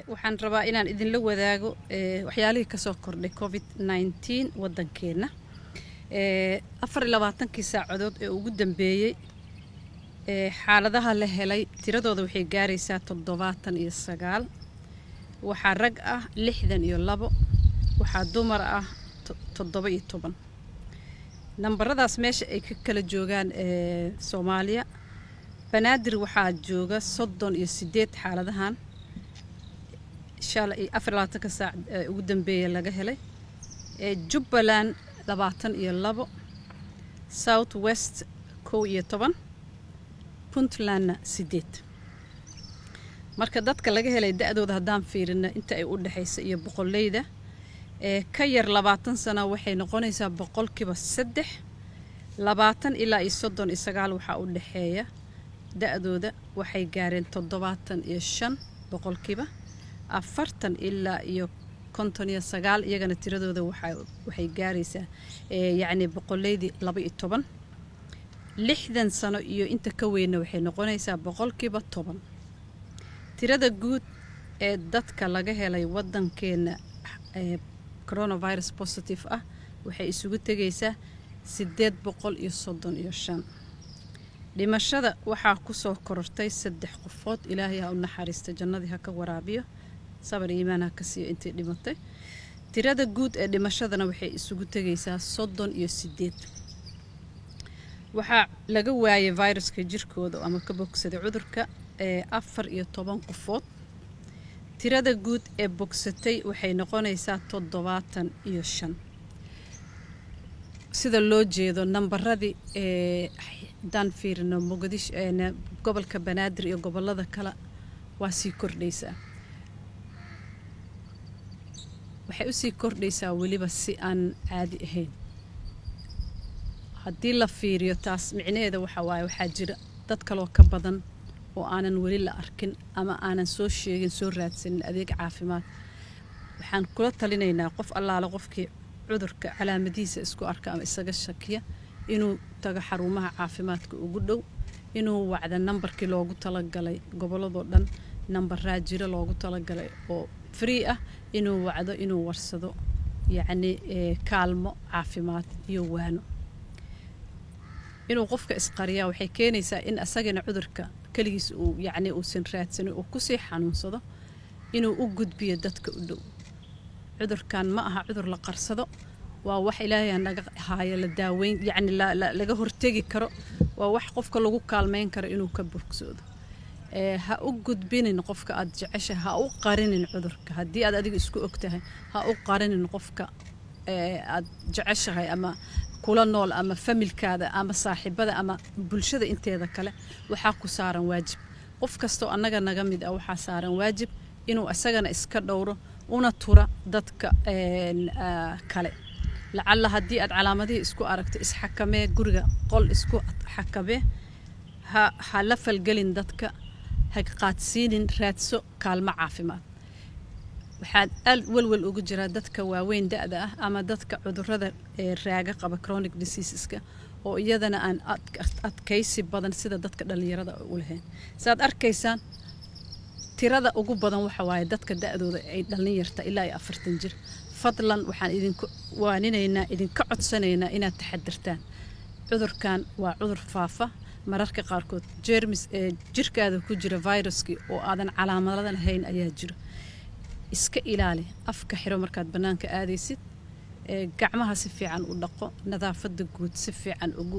waxaan rabaa inaan idinla wadaago waxyaalihii kasoo kordhay covid nneteen wadankeenna afar iyo labaatankii saacadood ee ugu dambeeyey xaaladaha la helay tiradooda waxay gaaraysaa toddobaatan iyo sagaal waxaa rag ah lixdan iyo labo waxaa dumar ah toddoba iyo toban nambaradaas meesha ay ka kala joogaan soomaaliya banaadir waxaa jooga soddon iyo sideed xaaladahan shalay afar labaatanka saac ugu dambeeya laga helay jubbaland labaatan iyo labo south west kow iyo toban puntlandna sideed marka dadka laga helay da-dooda haddaan fiirina inta ay u dhexaysa iyo boqoleyda ee ka yar labaatan sano waxay noqonaysaa boqolkiiba saddex labaatan ilaa iyo soddon iyo sagaal waxaa u dhexeeya da-dooda waxay gaareen toddobaatan iyo shan boqolkiiba afartan ilaa iyo konton iyo sagaal iyagana tiradooda waxay gaaraysaa yacni boqoleydii laba iyo toban lixdan sano iyo inta ka weynna waxay noqonaysaa boqolkiiba toban tirada guud ee dadka laga helay waddankeenna coronavirus positive ah waxay isugu tegaysaa siddeed boqol iyo soddon iyo shan dhimashada waxaa kusoo korortay saddex qofood ilaahay ha u naxariista jannadii ha ka waraabiyo sabar iimaan ha ka siiyo intay dhimatay tirada guud ee dhimashadana waxay isugu tegaysaa soddon iyo sideed waxaa laga waayay viruska jirkooda ama ka bogsaday cudurka ee afar iyo toban qofood tirada guud ee bogsatay waxay noqonaysaa toddobaatan iyo shan sida loo jeedo nambaradii ee haddaan fiirino muqdisho gobolka banaadir iyo gobolada kale waa sii kordhaysaa waxay usii kordhaysaa weliba si aan caadi ahayn haddii la fiiriyo taas micnaheeda waxa waaye waxaa jira dad kaloo ka badan oo aanan weli la arkin ama aanan soo sheegin soo raadsanin adeeg caafimaad waxaan kula talinaynaa qof allaale qofkii cudurka calaamadihiisa isku arka ama isaga shakiya inuu tago xarumaha caafimaadka ugu dhow inuu wacda nambarkii loogu talagalay gobolladoo dhan nambaraa jiro loogu talagalay oo free ah inuu wacdo inuu warsado yacni kaalmo caafimaad iyo waano inuu qofka isqariyaa waxay keenaysaa in asagana cudurka keligiis uu yacni uusan raadsanin uu kusii xanuunsado inuu u gudbiyo dadka u dhow cudurkan ma aha cudur la qarsado waa wax ilaahay naga haayo la daaweyn yacni laga hortegi karo waa wax qofka lagu kaalmeyn karo inuu ka bogsoodo ha u gudbinin qofka aad jecesha ha u qarinin cudurka haddii aad adiga isku ogtahay ha u qarinin qofka aad jeceshahay ama kula nool ama familkaada ama saaxiibada ama bulshada inteeda kale waxaa ku saaran waajib qof kastoo annaga naga mid ah waxaa saaran waajib inuu isagana iska dhowro una tura dadka kale lacalla haddii aad calaamadihii isku aragto isxakamee guriga qol isku xakamee ha ha la falgelin dadka ha qaadsiinin raadso kaalmo caafimaad waxaad aad welwel ugu jiraa dadka waaweyn da-da ah ama dadka cudurada ee raaga qaba chronic diseaseska oo iyadana aan adkaysi badan sida dadka dhallinyarada u lahayn saaad arkaysaan tirada ugu badan waxa waaye dadka da-dooda ay dhallin yarta ilaa iyo afartan jir fadlan waxaan idinku waaninaynaa idinka codsanaynaa inaad taxadirtaan cudurkan waa cudur faafa mararka qaarkood jermis ee jirkaada ku jira viruskii oo aadan calaamada lahayn ayaa jiro iska ilaali afka xiro markaad bannaanka aadaysid gacmaha si fiican u dhaqo nadaafadda guud si fiican ugu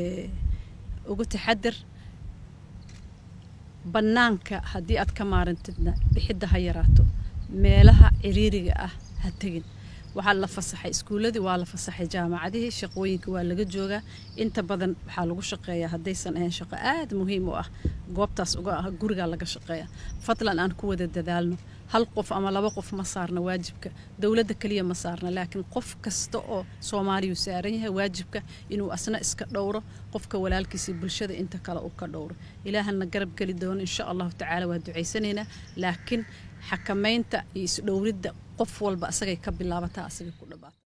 ugu taxadir bannaanka haddii aad ka maarantidna bixidda ha yaraato meelaha ciriiriga ah ha tegin waxaa la fasaxay iskuulladii waa la fasaxay jaamacadihii shaqooyinka waa laga joogaa inta badan waxaa lagu shaqeeyaa haddaysan ahayn shaqo aad muhiim u ah goobtaas uga ah gurigaa laga shaqeeya fadlan aan ku wada dadaalno hal qof ama laba qof ma saarna waajibka dowladda keliya ma saarna laakiin qof kasta oo soomaaliyu saaran yahay waajibka inuu asna iska dhowro qofka walaalkiisa bulshada inta kale uu ka dhowro ilaahana garab geli doono insha allahu tacaala waa ducaysanaynaa laakiin xakamaynta iyo isdhowridda qof walba asagay ka bilaabataa asagay ku dhabaata